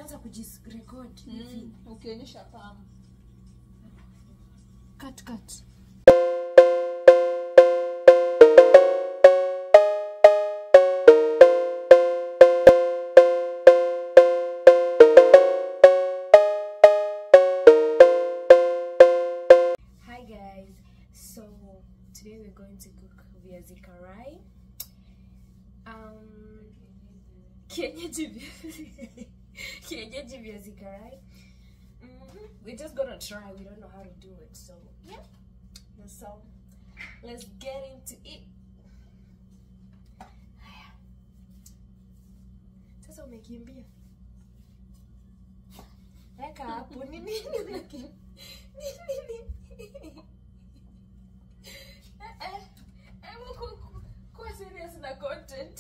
inaanza kujirecord hivi. Mm, ukionyesha pamu Cut, cut. Hi guys, so today we're going to cook viazi karai. Um, kienyeji vi- kienyeji viazi karai. Mhm. We're just gonna try. We don't know how to do it, so yeah. So let's get into it. Haya. Sasa umekimbia. Weka hapo ni nini unakimbia? Ni nini? Eh, eh. Hebu ku- ku- kuwa serious na content.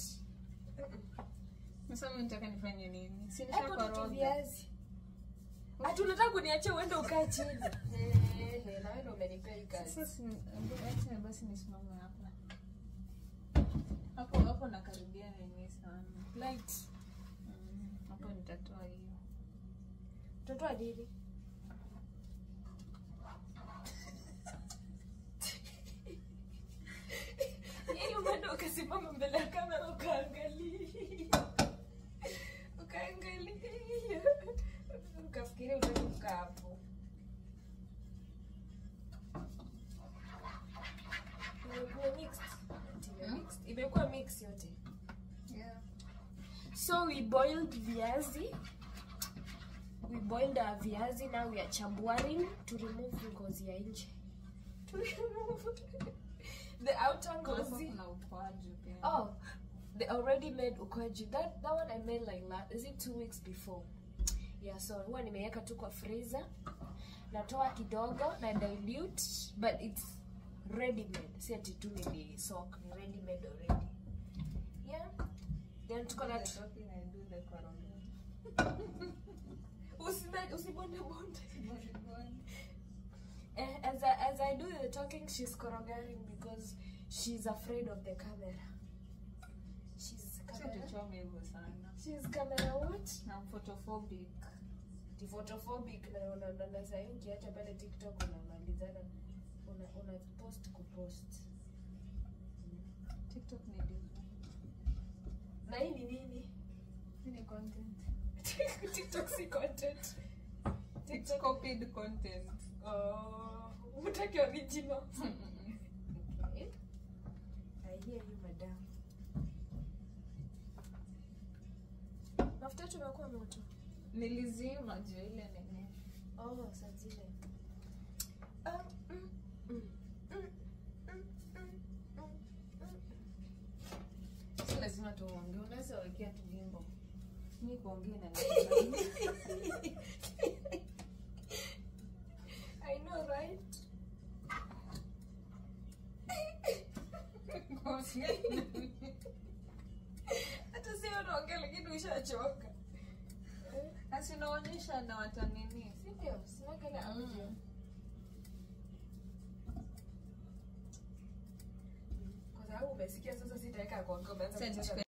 sasa mimi nitaka nifanye nini si Hapo tutu nishakoroga viazi. Ati unataka kuniachia uende ukae chini. Eh, eh, na wewe ndio umenipea hii kazi. sasa si- hebu acha basi nisimame hapa hapo hapo nakaribia nini sana Light. Mm, hapo nitatoa hiyo Mtoto wa dini. Yaani umeenda ukasimama mbele ya kamera ukaangalia. Ukaangalia. Ukafikiria utaki kukaa hapo. Imekuwa mixed. Ati ime mixed. Imekuwa mix yote. yeah. So we boiled viazi. We boiled our viazi. Now we are chambuaring to remove ngozi ya nje. To remove the outer Hapo ngozi. kuna ukwaju pia Oh, they already made ukwaju. That that one I made like last. Is it two weeks before? Yeah, so huwa nimeweka tu kwa freezer. Natoa kidogo na dilute, but it's ready made. Si ati tu nili soak, ni ready made already. Yeah. Then tuko na The talking I do the koroga. Usibonde usibonde bonde. Eh, as I, as I do the talking, she's korogaring because she's afraid of the camera. She's Sio camera. tuchome hivyo sana She's camera what? na photophobic Ni photophobic na una na, na sasa ukiacha pale TikTok unamalizana una, una post kupost. tiktok ni different Na hii ni nini? Hii ni content TikTok si content. It's copied content Oh, utaki original. Okay. I hear you, madam. Mafuta yetu imekuwa moto. nilizima juu ya ile nene Oh, saa zile. Um, mm, mm, mm, mm, mm, mm, mm. si lazima tuongee unaweza wekea tu wimbo mi kuongea na I know, right? Hata sio unaongea lakini ushachoka. asinaonyesha na watanini Si ndio? Sina kale audio. Kwa sababu umesikia sasa sitaweka kwa ngoma. Sasa